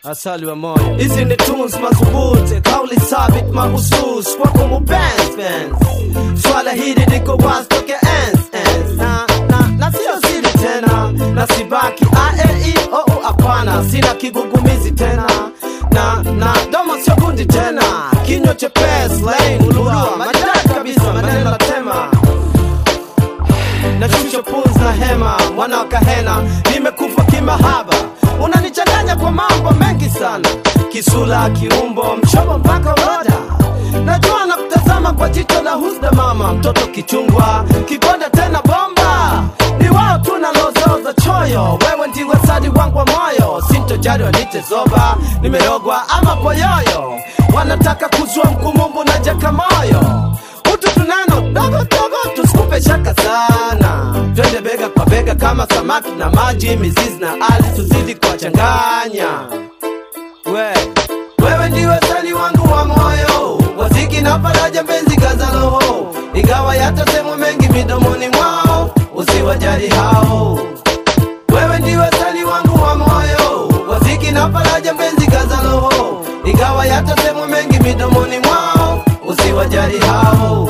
asali wa moyo. Hizi ni tunes madhubuti, kauli thabit mahusus kwako mupenzi penzi. Swala hili liko wazi toke ens ens, na na na sio siri tena, na sibaki aei oh hapana, sina kigugumizi tena na na domo sio kundi tena, kinywa chepesi lain ulua madai kabisa, maneno la tema nashusha pumzi na hema, mwana wa kahena, nimekufa kimahaba, unanichanganya kwa mambo mengi sana, kisula, kiumbo, mshobo mpaka roda. Najua na kutazama kwa jicho la husda, mama mtoto kichungwa, kikonda tena bomba, ni wao tu na lozoza choyo, wewe ndiwe sadi wangu wa moyo, sintojali wanite zoba, nimerogwa ama poyoyo, wanataka kuzua mkumumbu na jaka moyo utu tunano dogo dogo, tusikupe shaka sana, twende bega kwa bega kama samaki na maji, mizizi na ardhi, tuzidi kuwachanganya. We, wewe ndiwe sali wangu wa moyo, waziki na faraja, mpenzi kaza roho, ingawa yatasemwa mengi midomoni mwao, usiwajali hao. Wewe ndiwe sali wangu wa moyo, waziki na faraja, mpenzi kaza roho, ingawa yatasemwa mengi midomoni mwao, usiwajali hao.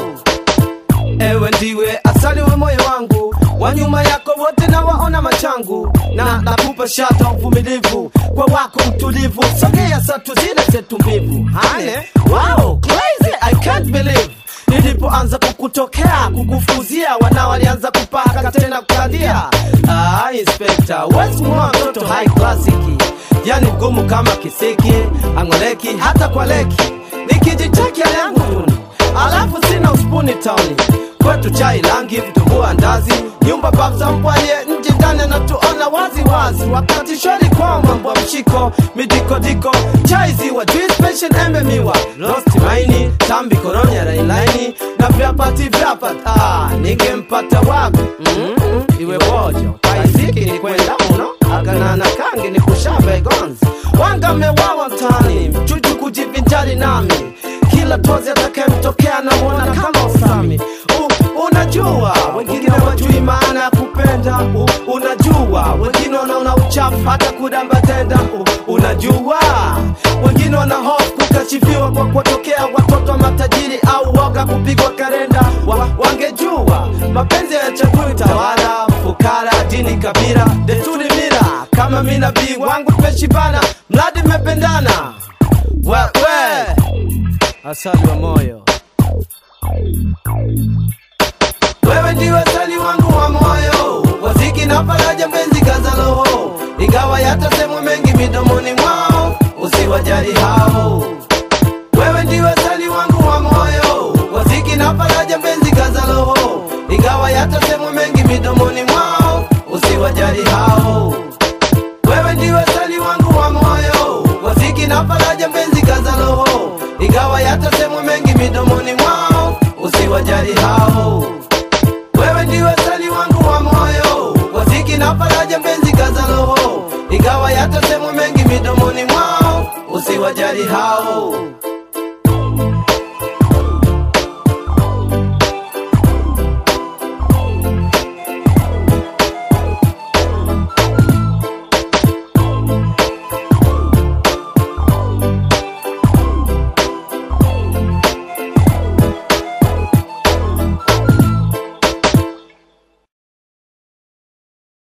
Ewe ndiwe asali wa moyo wangu, wa nyuma yako wote na waona machangu, na nakupa shata uvumilivu kwa wako mtulivu, sogea satu zile zetu mbivu. Hane, wow, crazy, I can't believe nilipoanza kukutokea kukufuzia, wana walianza kupaka tena kukandia. Ah, inspector, wesi mwa mtoto high classic, yani mgumu kama kisiki, angoleki hata kwa leki, nikijicheki hali yangu duni alafu sina uspuni tauni kwetu chai rangi vitumbua ndazi nyumba babza mpwaye nje ndani anatuona wazi wazi wakati shwari kwa mambo ya mshiko midikodiko chai ziwa juice pension embe miwa rosti maini tambi koronya rainlaini na vyapati vyapati ah, ningempata wapi mm -mm, iwe bojo kaiziki ni kwenda uno akanana kangi ni kushamba igonzi wanga mewawa mtani mchuju kujivinjari nami kila tozi atakayemtokea namwona kama usami U, unajua wengine wajui maana ya kupenda U, unajua wengine wanaona uchafu hata kudamba tenda U, unajua wengine wana hofu kukashifiwa kwa kuwatokea watoto wa matajiri au woga kupigwa karenda wa, wangejua mapenzi ya chakui tawala fukara dini kabila desturi mira kama mi nabii wangu tumeshibana mradi mmependana we, we asali wa moyo. Wewe ndiwe asali wangu wa moyo, waziki na faraja, mpenzi kaza roho, ingawa yatasemwa mengi midomoni mwao, usiwajali hao. Wewe ndiwe asali wangu wa moyo, waziki na faraja, mpenzi kaza roho, ingawa yatasemwa mengi midomoni mwao, usiwajali hao. Wewe ndiwe asali wangu wa moyo, waziki na faraja, mpenzi kaza roho, ingawa yatasemwa mengi midomoni mwao, usiwajali hao. Wewe ndiwe asali wangu wa moyo, waziki na faraja, mpenzi kaza roho, ingawa yatasemwa mengi midomoni mwao, usiwajali hao.